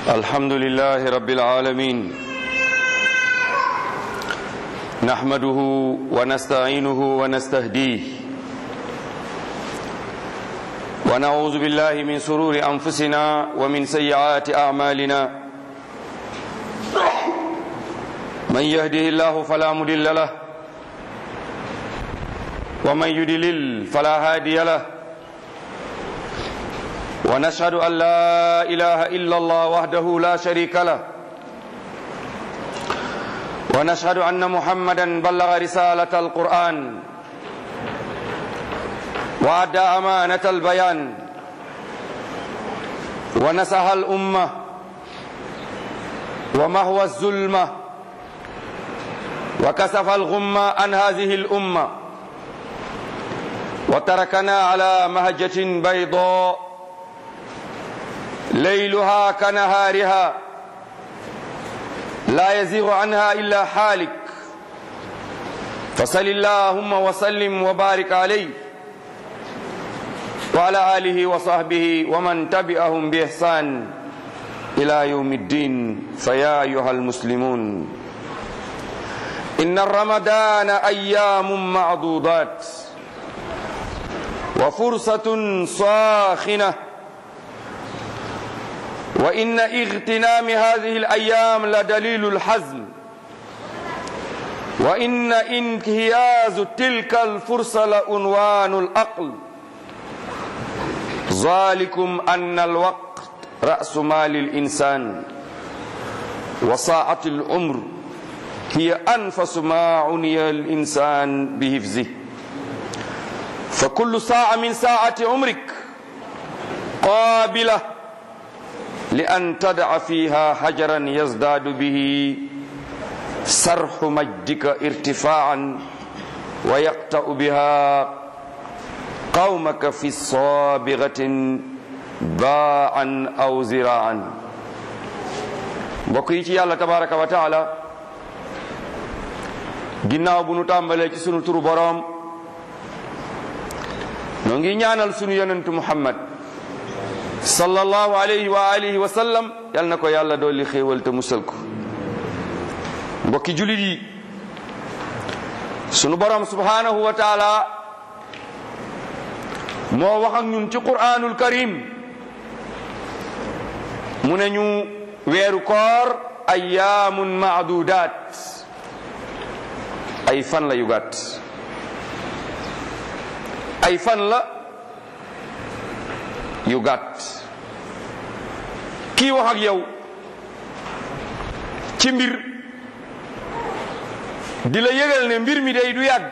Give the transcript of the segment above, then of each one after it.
الحمد لله رب العالمين نحمده ونستعينه ونستهديه ونعوذ بالله من سرور أنفسنا ومن سيئات أعمالنا من يهده الله فلا مضل له ومن يضلل فلا هادي له ونشهد أن لا إله إلا الله وحده لا شريك له ونشهد أن محمدا بلغ رسالة القرآن وأدى أمانة البيان ونسح الأمة ومهوى الظلمة وكسف الغمة عن هذه الأمة وتركنا على مهجة بيضاء ليلها كنهارها لا يزيغ عنها إلا حالك فصل اللهم وسلم وبارك عليه وعلى آله وصحبه ومن تبعهم بإحسان إلى يوم الدين فيا أيها المسلمون إن الرمضان أيام معدودات وفرصة صاخنة وإن اغتنام هذه الأيام لدليل الحزم وإن انتهاز تلك الفرصة لعنوان الأقل ذلكم أن الوقت رأس مال الإنسان وساعة العمر هي أنفس ما عني الإنسان بحفظه فكل ساعة من ساعة عمرك قابلة لأن تدع فيها حجرا يزداد به سرح مجدك ارتفاعا ويقطع بها قومك في صابغة باعا أو زراعا mbokk yi ci yàlla tabaraka wa taala ginnaaw bu nu tàmbalee ci sunu turu boroom noo ngi ñaanal sunu yonentu muhammad sallallahu alayhi wa alihi wa sallam yal na ko yàlla dolli xéewal te musal ko mbokki julit yi sunu borom subhanahu wa taala moo wax ak ñun ci qur'anul karim mu ne ñu weeru koor ayyaamun maadudaat ay fan la yu gàtt ay fan la yu gàtt kii wax ak yow ci mbir di la yëgal ne mbir mi day du yàgg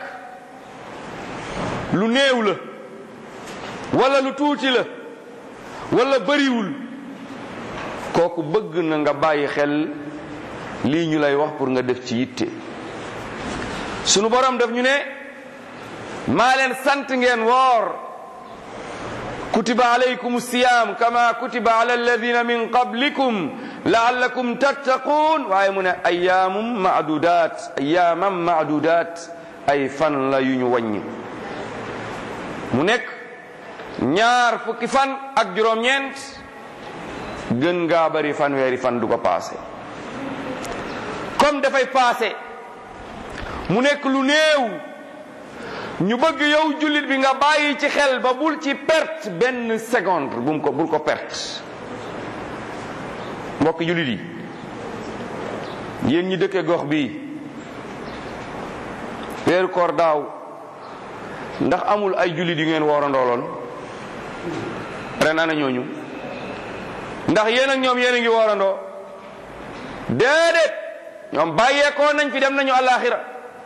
lu néew la wala lu tuuti la wala bëriwul kooku bëgg na nga bàyyi xel lii ñu lay wax pour nga def ci yitte sunu borom daf ñu ne maa leen sant ngeen woor kutiba alaykum siyam kama kutiba ala alladina min qablikum laallakum tattaqun waaye mu ne ayaamum maadudat ayaamam maadudat ay fan la yu ñu wàññi mu nekk ñaar fukki fan ak juróom-ñeent gën ngaa bari fanweeri fan du ko paase comme dafay paase mu nekk lu néew ñu bëgg yow jullit bi nga bàyyi ci xel ba bul ci perte benn seconde bum ko bul ko perte mbokk jullit yi yéen ñi dëkkee gox bii weeru koor daaw ndax amul ay jullit yu ngeen woorandooloon ren ana ñooñu ndax yéen ak ñoom yéen a ngi woorandoo déedéet ñoom bàyyeekoo nañ fi dem nañu àllaaxira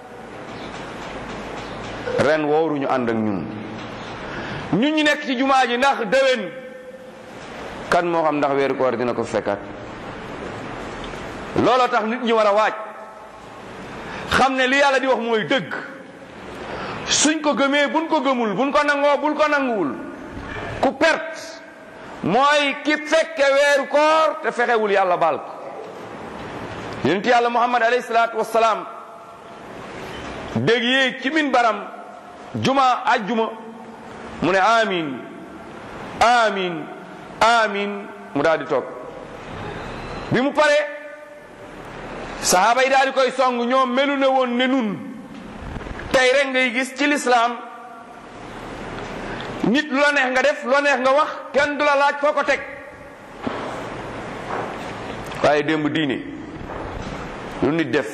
ren wooruñu ànd ak ñun ñun ñu nekk ci jumaa ji ndax déwén kan moo xam ndax weeru koor dina ko fekkaat looloo tax nit ñi war a waaj xam ne li yàlla di wax mooy dëgg suñ ko gëmee buñ ko gëmul buñ ko nangoo bul ko nanguwul ku perte mooy ki fekke weeru koor te fexewul yàlla baal ko yonent yàlla muhammad alayhi salaatu wassalaam dégg yéeg ci min baram juma ajjuma mu ne amin amin amin mu daal di toog bi mu paree sahaaba yi daal di koy song ñoom melu ne woon ne nun tey rek ngay gis ci lislaam nit lu la neex nga def lu la neex nga wax kenn du la laaj foo ko teg waaye démb diine lu nit def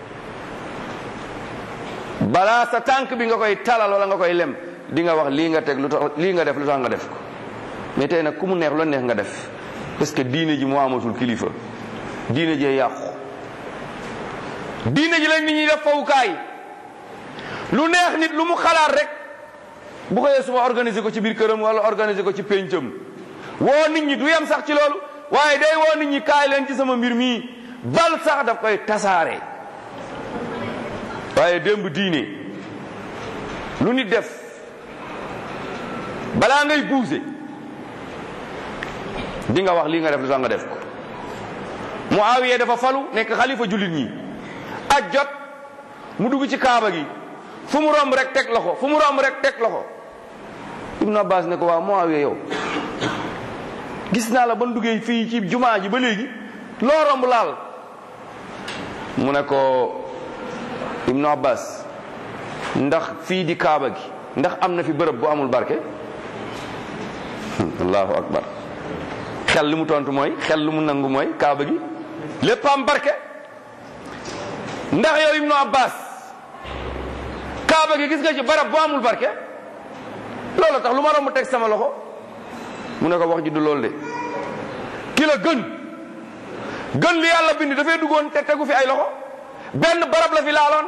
balaa sa tànk bi nga koy talal wala nga koy lem di nga wax lii nga teg lu tax lii nga def lu tax nga def ko mais tey nag ku mu neex lu la neex nga def parce que diine ji moo amatul kilifa diine jee yàqu diine ji lañ nit ñi def fawukaay lu neex nit lu mu xalaat rek bu ko yee suma organiser ko ci biir këram wala organiser ko ci péncam woo nit ñi du yem sax ci loolu waaye day woo nit ñi kaay leen ci sama mbir mii bal sax daf koy tasaare waaye démb diine lu nit def balaa ngay buuse di nga wax lii nga def lu tax nga def ko Muawiya dafa falu nekk xalifa jullit ñi aj jot mu dugg ci kaaba gi fu mu romb rek teg loxo fu mu romb rek teg loxo Ibnu Abbas ne ko waaw Muawiya yow gis naa la ba duggee fii ci jumaa ji ba léegi loo romb laal mu ne ko Ibnu Abbas ndax fii di kaaba gi ndax am na fi bërëb bu amul barke allahu akbar xel li mu tontu mooy xel lu mu nangu mooy kaaba gi lépp am barke ndax yow Ibnu Abbas kaaba gi gis nga ci barab bu amul barke loolu tax lu ma romb teg sama loxo mu ne ko wax ji du loolu de ki la gën gën li yàlla bind dafay duggoon te tegu fi ay loxo benn barab la fi laaloon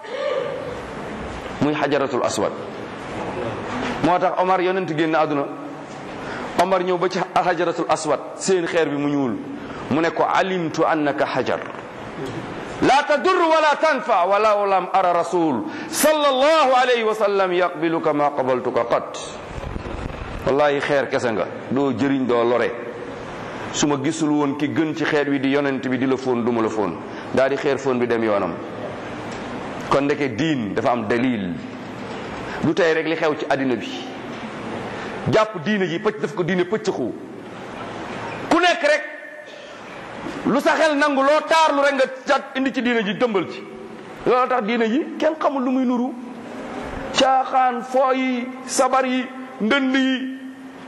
muy xajaratul aswad moo tax Omar yonent génn àdduna Omar ñëw ba ci xajaratul aswad seen xeer bi mu ñuul mu ne ko alimtu annaka xajar la tadur wala tanfa walaw lam ara rasul sallallahu alayhi wa sallam yaqbiluka ma qabaltuka qat wallahi xeer kese nga doo jëriñ doo lore su ma gisul woon ki gën ci xeer wi di yonent bi di la foon duma la foon daal di xeer foon bi dem yoonam kon ndeke diin dafa am dalil lu tey rek li xew ci àddina bi jàpp diine ji pëcc daf ko diine pëccxu ku nekk rek lu sa xel nangu loo taarlu rek nga cat indi ci diine ji dëmbal ci loolu tax diine ji kenn xamul lu muy nuru caaxaan foo yi sabar yi ndënd yi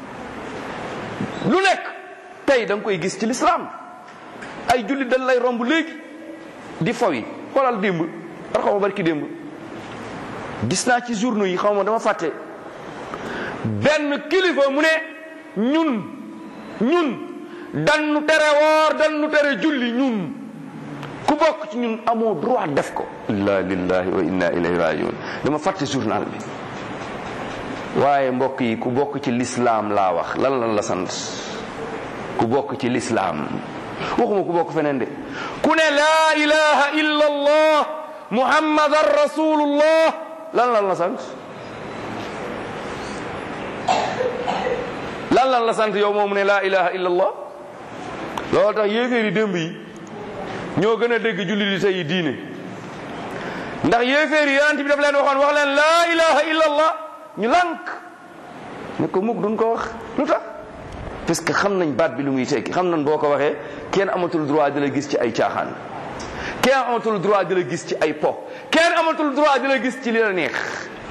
lu nekk tey da nga koy gis ci lislaam ay jullit dañ lay romb léegi di faw yi xoolal démb war xaw ma barki démb gis naa ci journaux yi xaw ma dama fàtte benn kilifa mu ne ñun ñun dannu tere woor dannu tere julli ñun ku bokk ci ñun amoo droit def ko inna lillahi wa inna ilayhi rajiun dama fàtte journal bi waaye mbokk yi ku bokk ci lislaam laa wax lan lan la sant ku bokk ci lislaam waxuma ku bokk feneen de ku ne laa ilaha illa allah muhammadan rasulullah lan lan la sant lan lan la sant yow moomu ne laa ilaha illa allah loolu tax yéeféeri démb yi ñoo gën a dégg julli di tey diine ndax yéeféeri yonent bi daf leen waxoon wax leen laa ilaha illa allah ñu lànk ne ko mukk duñ ko wax lu tax parce que xam nañ baat bi lu muy tekki xam nañ boo ko waxee kenn amatul droit di la gis ci ay caaxaan kenn amatul droit di la gis ci ay po kenn amatul droit di la gis ci li la neex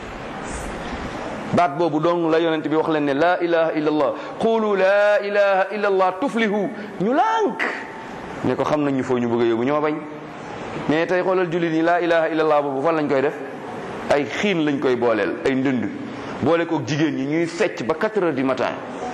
baat boobu dong la yonent bi wax leen ne laa ilaha illa allah qulu laa ilaha illa allah tuflihu ñu lànk ne ko xam nañ ñu foo ñu bëgg a yóbbu ñoo bañ mais tey xoolal jullit ñi laa ilaha illa allah boobu fan lañ koy def ay xiin lañ koy booleel ay ndënd boole kook jigéen ñi ñuy fecc ba 4 heures du matin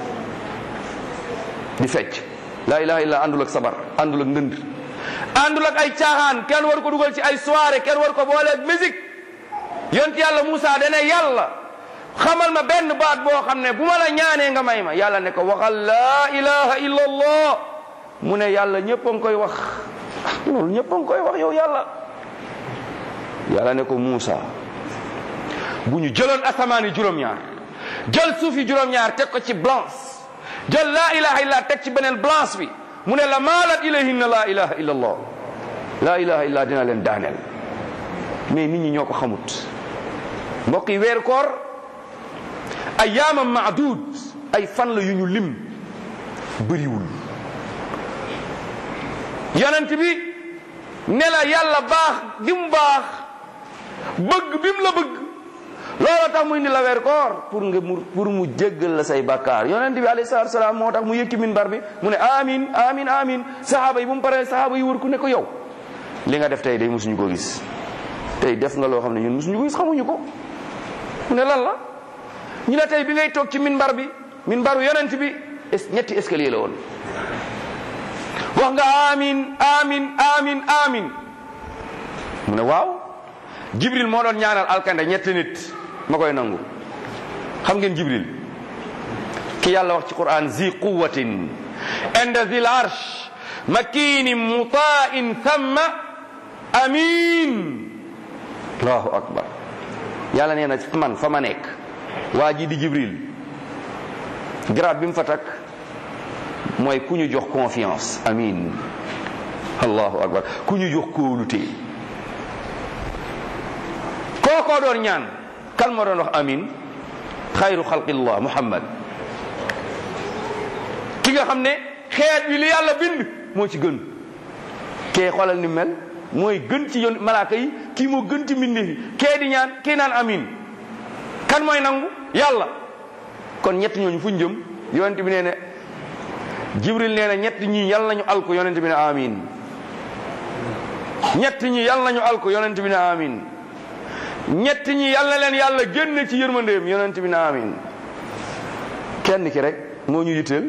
di fecc laa ilaha illa àndul ak sabar àndul ak ndënd àndul ak ay caaxaan kenn war ko dugal ci ay soirée kenn war ko boole ak musique yonent yàlla Moussa dana yàlla xamal ma benn baat boo xam ne bu ma la ñaanee nga may ma yàlla ne ko waxal laa ilaha illa allah mu ne yàlla ñëpp a ngi koy wax loolu ñëpp a ngi koy wax yow yàlla yàlla ne ko Moussa bu ñu jëloon asamaan yi juróom-ñaar jël suuf yi juróom-ñaar teg ko ci blanche jël laa ilaha illa teg ci beneen blanche bi mu ne la maalat ilayhinna laa ilaha illa allah laa ilaha illa dina leen daaneel mais nit ñi ñoo ko xamut mbokk yi weeru koor ayyaamam maadud ay fan la yu ñu lim bëriwul yonent bi ne la yàlla baax gi mu baax bëgg bi mu la bëgg loolu tax muy indi la weer koor pour nga mu pour mu jéggal la say bakkaar yonent bi alayhi salaatu salaam moo tax mu yëkki minbar bi mu ne amin amin amin sahaaba yi bu mu paree sahaaba yi wër ku ne ko yow li nga def tey day musuñu ko gis tey def nga loo xam ne ñun musuñu ko gis xamuñu ko mu ne lan la ñu ne tey bi ngay toog ci minbar bi minbaru yonent bi ñetti escalier la woon wax nga amin amin amin amin mu ne waaw jibril moo doon ñaanal alkande ñetti nit ma koy nangu xam ngeen jibril ki yàlla wax ci quran zi quwatin inda zil arsh makinin mutain thamma amin allahu akbar yàlla nee na man fa ma nekk waa ji di jibril grade bi mu fa takk mooy ku ñu jox confiance amin allahu akbar ku ñu jox kóolute kookoo doon ñaan kan moo doon wax amin xayru xalqillah muhammad ki nga xam ne xeet bi li yàlla bind moo ci gën kee xoolal ni mel mooy gën ci yoon malaaka yi kii moo gën ci mbindeef yi kee di ñaan kii naan amin kan mooy nangu yàlla kon ñett ñooñu fuñ jëm yonent bi nee ne jibril nee na ñett ñi yàlla nañu alku yonent bi ne amin ñett ñi yàlla nañu alku yonent bi ne amin ñett ñi yàlla leen yàlla génn ci yërmandeem yonent bi ne amin kenn ki rek moo ñu yitteel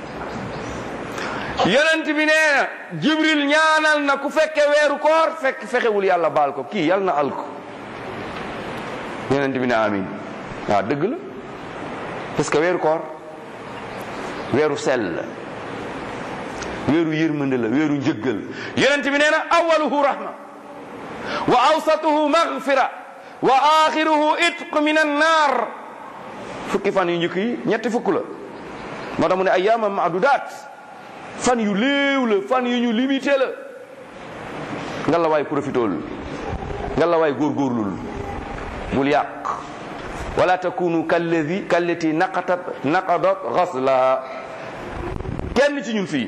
yonent bi nee na jibril ñaanal na ku fekke weeru koor fekk fexewul yàlla baal ko kii yàlla na alku yonent bi ne amin waaw dëgg la parce que weeru koor weeru sell la weeru yërmande la weeru njëggal yonent bi nee na awaluhu rahma wa awsatuhu maghfira wa axiruhu itq min annar fukki fan yu njëkk yi ñetti fukk la moo tax mu ne ayyaama maadudaat fan yu léew la fan yu ñu limité la nga la waay profitool nga la waay góorgóorlul bul yàq wala takunu kalladi kallati naqatat naqadat ghasla kenn ci ñun fii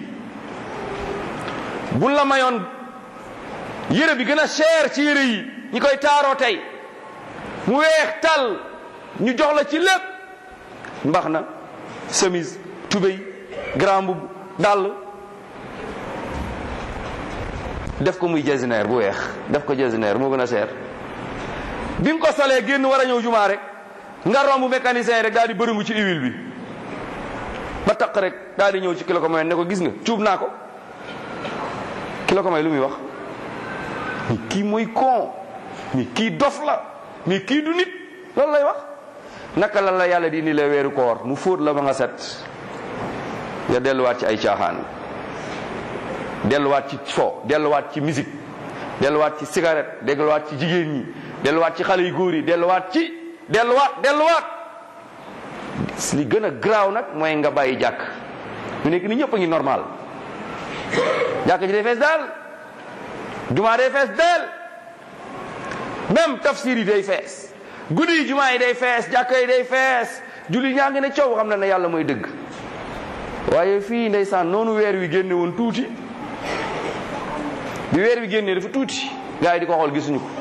bu la mayoon yére bi gën a cher ci yére yi ñi koy taaroo tey mu weex tal ñu jox la ci lépp mbax na chemise tubéy grand mbubb dàll def ko muy jasineer bu weex def ko jasineer moo gën a cher bi nga ko solee génn war a ñëw jumaa rek nga romb mécanicien yi rek daal di bërëngu ci huile bi ba taq rek daal di ñëw ci kilo ko may ne ko gis nga cuub naa ko kilo ko may lu muy wax mi kii mooy con mi kii dof la mi kii du nit loolu lay wax naka la la yàlla di indi la weeru koor mu fóot la ba nga set nga delluwaat ci ay caaxaan delluwaat ci fo delluwaat ci musique delluwaat ci cigarette delluwaat ci jigéen ñi delluwaat ci xale yu góor yi delluwaat ci delluwaat delluwaat li gën a garaaw nag mooy nga bàyyi jàkk ñu nekk ni ñëpp a ngi normal jàkk ji day fees daal jumaa day fees daal même tafsir yi day fees guddi yi jumaa yi day fees jàkk yi day fees julli ñaa ngi ne coow xam na ne yàlla mooy dëgg waaye fii ndeysaan noonu weer wi génne woon tuuti bi weer wi génnee dafa tuuti gars yi di ko xool gisuñu ko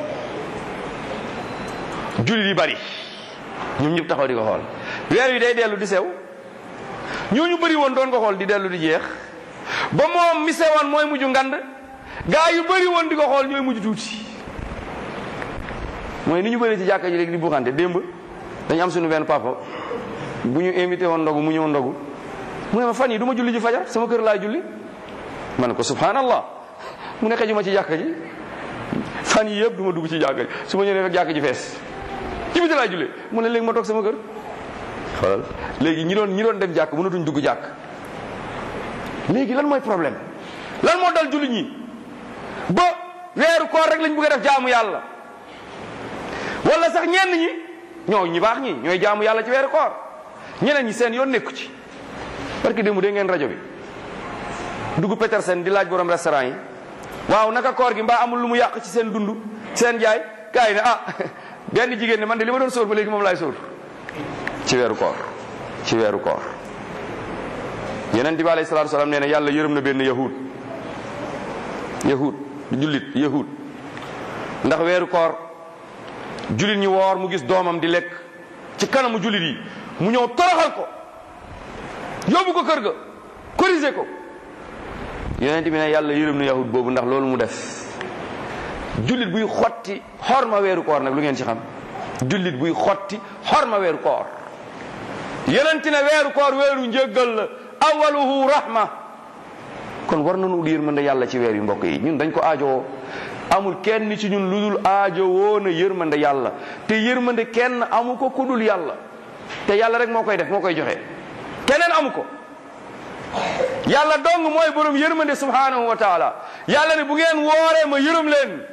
julli yi bari ñoom ñëpp taxaw di ko xool weer wi day dellu di sew ñooñu bëri woon doon ko xool di dellu di jeex ba moom mi sewoon mooy mujj ngand gaa yu bëri woon di ko xool ñooy mujj tuuti mooy ni ñu bëri ci jàkka ji léegi di buuxante démb dañu am suñu benn papa bu ñu invité woon ndogu mu ñëw ndogu mu ne ma fan yi du ma julli ji fajar sama kër laa julli ma ne ko subhanallah mu ne xejuma ci jàkka ji fan yi yëpp du ma dugg ci jàkka ji su ma ñëwee fekk jàkka ji fees ci biti laa julli mu ne léegi ma toog sama kër xoolal léegi ñi doon ñi doon dem jàkk mënatuñ dugg jàkk léegi lan mooy problème lan moo dal julli ñi ba weeru koor rek lañ bëgg a def jaamu yàlla wala sax ñenn ñi ñoo ñi baax ñi ñooy jaamu yàlla ci weeru koor ñeneen ñi seen yoon nekku ci parce que démb dégg ngeen rajo bi dugg Petersen di laaj borom restaurant yi waaw naka koor gi mbaa amul lu mu yàq ci seen dund seen jaay gars yi ne ah benn jigéen ne man de li ma doon sóor ba léegi moom laay sóor ci weeru koor ci weeru koor yeneen bi alayhi salaatu salaam nee na yàlla yërëm na benn yahud yahud du jullit yahud ndax weeru koor jullit ñi woor mu gis doomam di lekk ci kanamu jullit yi mu ñëw toroxal ko yóbbu ko kër ga corriger ko yonent bi ne yàlla yërëm na yahud boobu ndax loolu mu def jullit buy xotti xorma weeru koor nag lu ngeen ci xam jullit buy xotti xorma weeru koor yonent ne weeru koor weeru njëggal la awaluhu rahma kon war nañu ut yërmande yàlla ci weer yu mbokk yi ñun dañ ko aajowoo amul kenn ci ñun lu dul aajowoo na yërmande yàlla te yërmande kenn amu ko ku dul yàlla te yàlla rek moo koy def moo koy joxe keneen amu ko yàlla dong mooy borom yërmande subhanahu wa taala yàlla ne bu ngeen wooree ma yërëm leen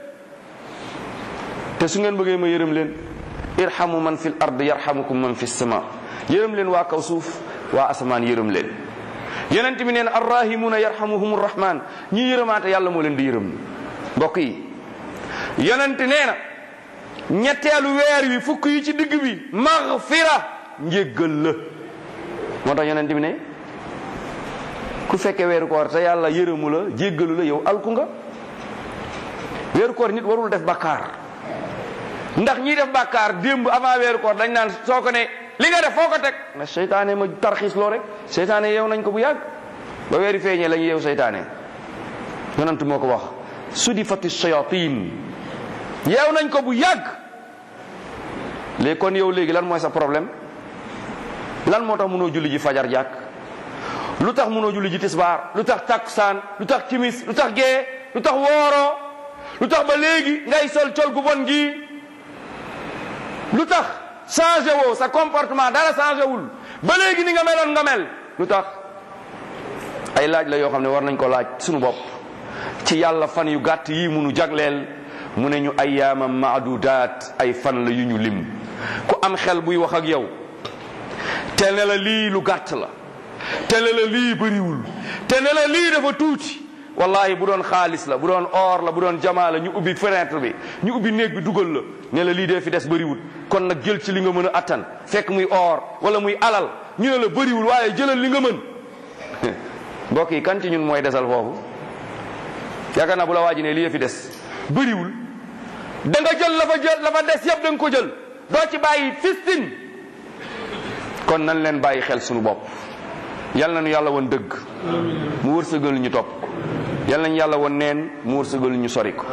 te su ngeen bëggee ma yërëm leen irhamu man fil ard yarhamukum man fis sama yërëm leen waa kaw suuf waa asamaan yërëm leen yonent bi neen arrahimuna yarhamuhum rahman ñi yërëmaate yàlla moo leen di yërëm mbokk yi yonent nee na ñetteelu weer wi fukk yi ci digg bi maghfira njéggal la moo tax yonent bi ne ku fekkee weeru koor te yàlla yërëmu la jéggalu la yow alku nga weeru koor nit warul def bàkkaar ndax ñiy def bàkkaar démb avant weeru koor dañ naan soo ko ne li nga def foo ko teg na seytaane ma tarxiis loo rek seytaane yeew nañ ko bu yàgg ba weeri feeñee la ñu yeew seytaane yonent moo ko wax sudifati shayatin yeew nañ ko bu yàgg léegi kon yow léegi lan mooy sa problème lan moo tax mënoo julli ji fajar jàkk lu tax mënoo julli ji tisbaar lu tax takkusaan lu tax timis lu tax gee lu tax wooroo lu tax ba léegi ngay sol col gu bon gi lu tax changé woo sa comportement dara changé wul ba léegi ni nga meloon nga mel lu tax ay laaj la yoo xam ne war nañ ko laaj suñu bopp ci yàlla fan yu gàtt yi munu jagleel mu ne ñu ayyaama maadudaat ay fan la yu ñu lim ku am xel buy wax ak yow te ne la lii lu gàtt la te ne la lii bëriwul te ne la lii dafa tuuti wallahi bu doon xaalis la bu doon or la bu doon jamaa la ñu ubbi fenêtre bi ñu ubbi néeg bi dugal la ne la lii dee fi des bëriwul kon nag jël ci li nga mën a attan fekk muy or wala muy alal ñu ne la bëriwul waaye jëlal li nga mën mbokk yi kan ci ñun mooy desal foofu yaakaar naa bu la waaji ne lii fi des bëriwul da nga jël la fa jël la fa des yëpp da nga ko jël doo ci bàyyi fistin kon nan leen bàyyi xel suñu bopp yal na nu yàlla woon dëgg mu wërsëgal ñu topp yal nañu yàlla woon neen mu wërsëgal ñu sori ko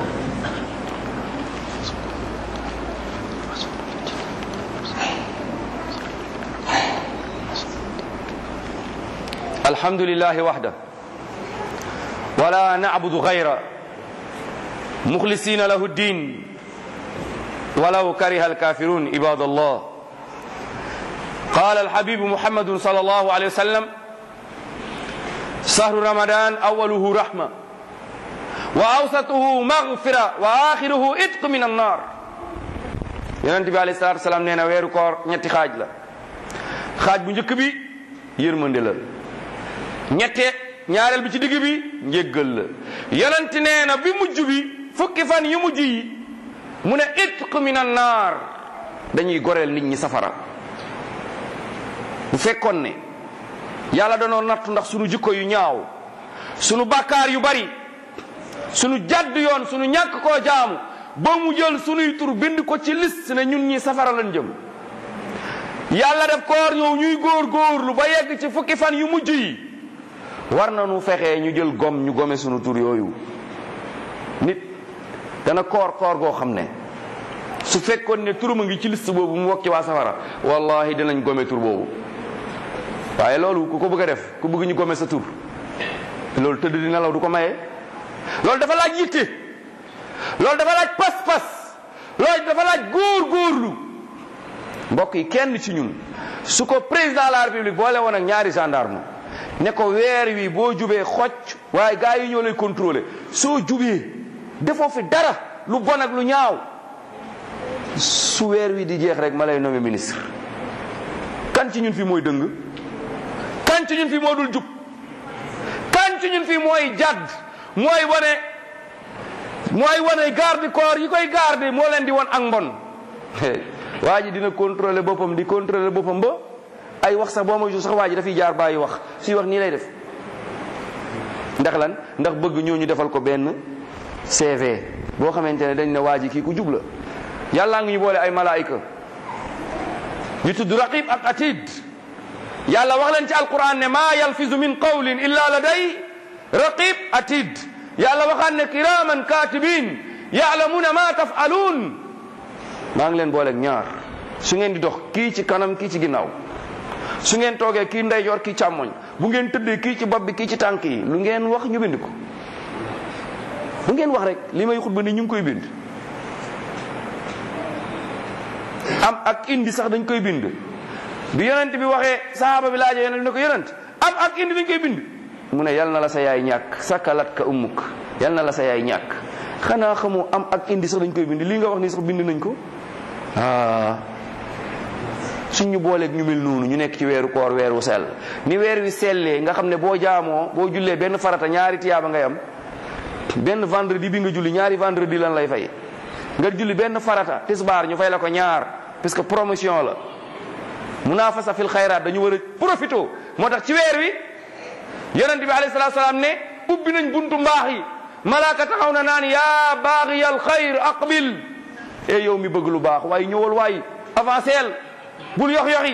alhamdulillahi waxda wala nacbudu gayra muxlisina lahu ddin walaw kariha alkafirun ibad allah قال الحبيب محمد صلى الله عليه وسلم شهر رمضان أوله رحمة وأوسطه مغفرة وآخره إتق من النار yonent bi alayhi salaatu salaam nee na weeru koor ñetti xaaj la xaaj bu njëkk bi yërmande la ñette ñaareel bi ci digg bi njéggal la yonent nee na bi mujj bi fukki fan yu mujj yi mu ne itq min annaar dañuy goreel nit ñi safara bu fekkoon ne yàlla danoo nattu ndax sunu jikko yu ñaaw sunu bàkkaar yu bari sunu jadd yoon sunu ñàkk koo jaamu ba mu jël sunuy tur bind ko ci liste ne ñun ñi safara lañ jëm yàlla def koor ñëw ñuy góor góorlu ba yegg ci fukki fan yu mujj yi war na nu fexee ñu jël gom ñu gome sunu tur yooyu nit dana koor koor goo xam ne su fekkoon ne turam a ngi ci liste boobu mu wokk ci waa safara wallahi dinañ gome tur boobu waaye loolu ku ko bëgg a def ku bëgg ñu gome sa tur loolu tëdd di nelaw du ko maye loolu dafa laaj yitte loolu dafa laaj pas-pas loolu dafa laaj góor-góorlu mbokk yi kenn ci ñun su ko président de la république boole woon ak ñaari gendarme ne ko weer wi boo jubee xocc waaye gars yi ñoo lay contrôler soo jubee defoo fi dara lu bon ak lu ñaaw su weer wi di jeex rek ma lay nommé ministre kan ci ñun fi mooy dëng kan ci ñun fi moo dul jub kan ci ñun fi mooy jadd mooy wane mooy wane garde corps yi koy garde moo leen di won ak mbon waa ji dina contrôler boppam di contrôler boppam ba ay wax sax boo ma sax waa ji dafay jaar bàyyi wax suy wax nii lay def ndax lan ndax bëgg ñooñu defal ko benn CV boo xamante ne dañ ne waa ji kii ku jub la yàllaa ngi ñu boole ay malaayika ñu tudd raqib ak atid yàlla wax leen ci alquran ne maa yalfizu min qawlin illa laday raqib atid yàlla waxaan ne kiraman katibin ya'lamuna ma taf'alun maa ngi leen booleeg ñaar su ngeen di dox kii ci kanam kii ci ginnaaw su ngeen toogee kii ndeyjoor kii càmmoñ bu ngeen tëddee kii ci bopp bi kii ci tànk yi lu ngeen wax ñu bind ko lu ngeen wax rek li may xutba ni ñu ngi koy bind am ak indi sax dañ koy bind bi yonent bi waxee sahaaba bi laajee yonent bi ne ko yonent am ak indi dañ koy bind mu ne yal na la sa yaay ñàkk sakkalat ka ummuk yal na la sa yaay ñàkk xanaa xamoo am ak indi sax dañ koy bind lii nga wax nii sax bind nañ ko ah suñ ñu booleeg ñu mel noonu ñu nekk ci weeru koor weer wu sell ni weer wi sellee nga xam ne boo jaamoo boo jullee benn farata ñaari tiyaaba ngay am benn vendredi bi nga julli ñaari vendredi lan lay fay nga julli benn farata tisbaar ñu fay la ko ñaar parce que promotion la munafasa fil xayraat dañu war a profité moo tax ci weer wi yonent bi alayhi salaatu salaam ne ubbi nañ buntu mbaax yi malaaka taxaw na naan yaa baaxiyal xayr aqbil e yow mi bëgg lu baax waaye ñëwal waay avanceel bul yox yoxi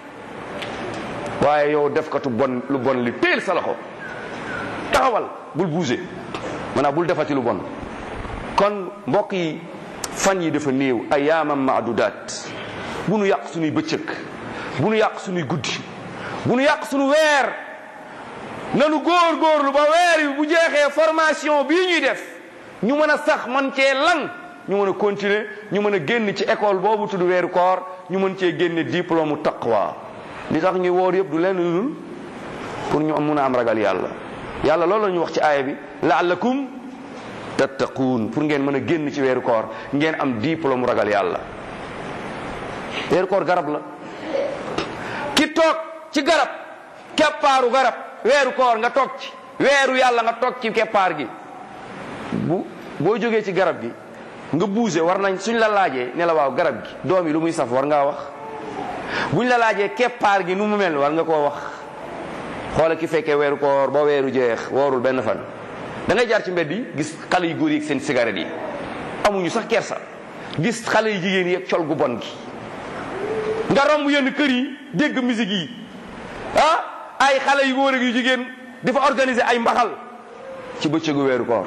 waaye yow def katu bon lu bon li teel sa loxo taxawal bul bouger maanaam bul defati lu bon kon mbokk yi fan yi dafa néew ayaamam maadudaat bu nu yàq suñuy bëccëg bu nu yàq suñuy guddi bu nu yàq suñu weer nanu góor góorlu ba weer yi bu jeexee formation bii ñuy def ñu mën a sax man cee lan ñu mën a continuer ñu mën a génn ci école boobu tudd weeru koor ñu mën cee génne diplôme taqwa li tax ñuy woor yëpp du leen lu dul pour ñu mun a am ragal yàlla yàlla loolu la ñu wax ci aaya bi laallakum tattaquun pour ngeen mën a génn ci weeru koor ngeen am diplôme ragal yàlla weeru koor garab la ki toog ci garab keppaaru garab weeru koor nga toog ci weeru yàlla nga toog ci keppaar gi bu boo jógee ci garab gi nga buuse war nañ suñ la laajee ne la waaw garab gi doom yi lu muy saf war ngaa wax buñ la laajee keppaar gi nu mu mel war nga koo wax xoola ki fekkee weeru koor ba weeru jeex woorul benn fan da ngay jaar ci mbedd yi gis xale yu góor yi ak seen cigarette yi amuñu sax kersa gis xale yu jigéen yi ak col gu bon gi nga romb yenn kër yi dégg musique yi ah ay xale yu góor ak yu jigéen di fa organiser ay mbaxal ci bëccëgu weeru koor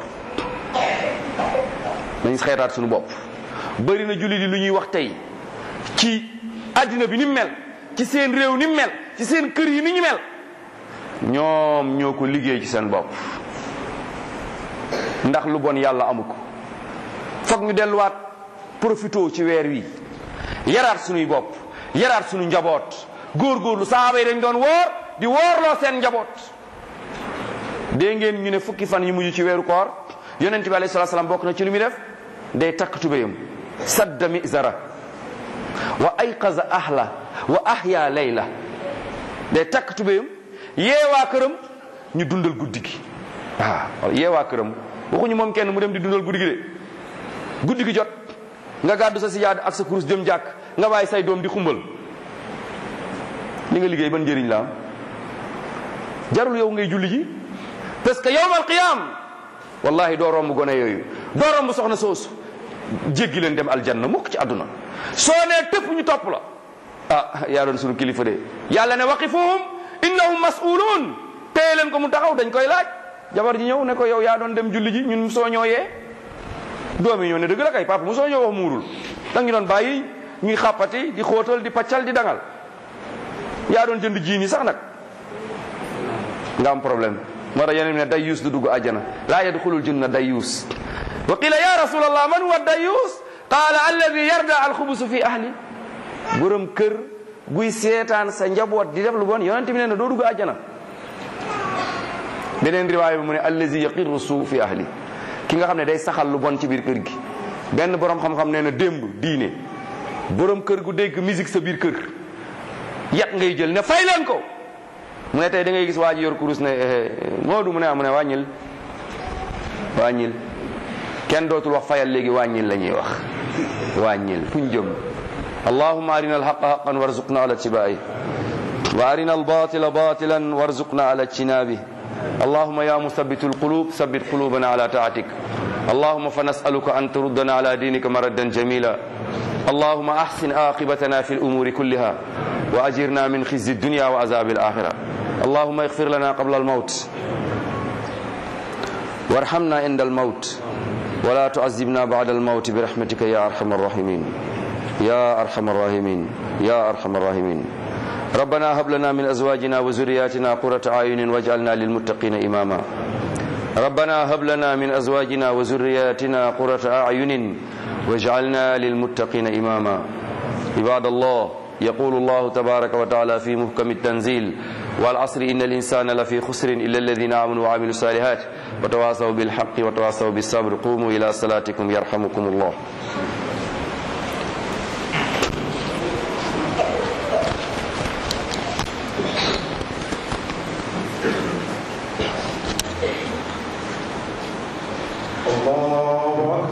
nañ xeetaat suñu bopp bëri na jullit yi lu ñuy wax tey ci àddina bi ni mu mel ci seen réew ni mu mel ci seen kër yi ni ñu mel ñoom ñoo ko liggéey ci seen bopp ndax lu bon yàlla amu ko foog ñu delluwaat profito ci weer wi yaraat suñuy bopp yaraat suñu njaboot góorgóorlu saaba yi dañ doon woor di woorloo seen njaboot dee ngeen ñu ne fukki fan yi mujj ci weeru koor yonent bi alayhi salaam bokk na ci lu muy def day takk tubéyam sadda mizara wa ayqaza ahla wa ahya layla day takk tubéyam yeewaa këram ñu dundal guddi gi waaw yeewaa këram waxuñu moom kenn mu dem di dundal guddi gi de guddi gi jot nga gàddu sa sijaada ak sa kurus jëm jàkk nga bàyyi say doom di xumbal li nga liggéey ban njëriñ la am jarul yow ngay julli ji parce que yawmal qiyaam wallahi doo romb gone yooyu doo romb soxna soosu jéggi leen dem aljanna mukk ci àdduna soo nee tëpp ñu topp la ah yaa doon sunu kilifa de yàlla ne waqifuhum innahum mas'uluun téye leen ko mu taxaw dañ koy laaj jabar ji ñëw ne ko yow yaa doon dem julli ji ñun soo ñooyee doom yi ñoo ne dëgg la kay papa mu soo ñëw wax muurul danga ñu doon bàyyi ñuy xàppati di xóotal di paccal di dangal yaa doon jënd jiini sax nag nga am problème moo tax yeneen ne dayuus du dugg àjjana laa yadxulul janna dayuus wa qila ya rasulallah man huwa dayuus qaala alladi yarda alxubusu fi ahli borom kër guy seetaan sa njaboot di def lu bon yonent bi nee na doo dugg àjjana beneen riwaaya bi mu ne allazi yaqiru suu fi ahli ki nga xam ne day saxal lu bon ci biir kër gi benn borom xam-xam nee na démb diine borom kër gu dégg musique sa biir kër yat ngay jël ne fay leen ko mu ne tey da ngay gis waa ji yor kurus ne Moodu mu ne mu ne wàññil wàññil kenn dootul wax fayal léegi wàññil la ñuy wax wàññil fu ñu jëm allahumma arina alhaqa haqan warzuqna ala tibai wa arina albatila batilan warzuqna ala ijtinabi اللهم يا مثبت القلوب ثبت قلوبنا على طاعتك اللهم فنسألك أن تردنا على دينك مردا جميلا اللهم أحسن عاقبتنا في الأمور كلها وأجرنا من خزي الدنيا وعذاب الآخرة اللهم اغفر لنا قبل الموت وارحمنا عند الموت ولا تعذبنا بعد الموت برحمتك يا أرحم الراحمين يا أرحم الراحمين يا أرحم الراحمين ربنا هب لنا من أزواجنا وذرياتنا قرة أعين واجعلنا للمتقين إماما ربنا هب لنا من أزواجنا وذرياتنا قرة أعين واجعلنا للمتقين إماما عباد الله يقول الله تبارك وتعالى في محكم التنزيل والعصر إن الإنسان لفي خسر إلا الذين آمنوا وعملوا الصالحات وتواصوا بالحق وتواصوا بالصبر قوموا إلى صلاتكم يرحمكم الله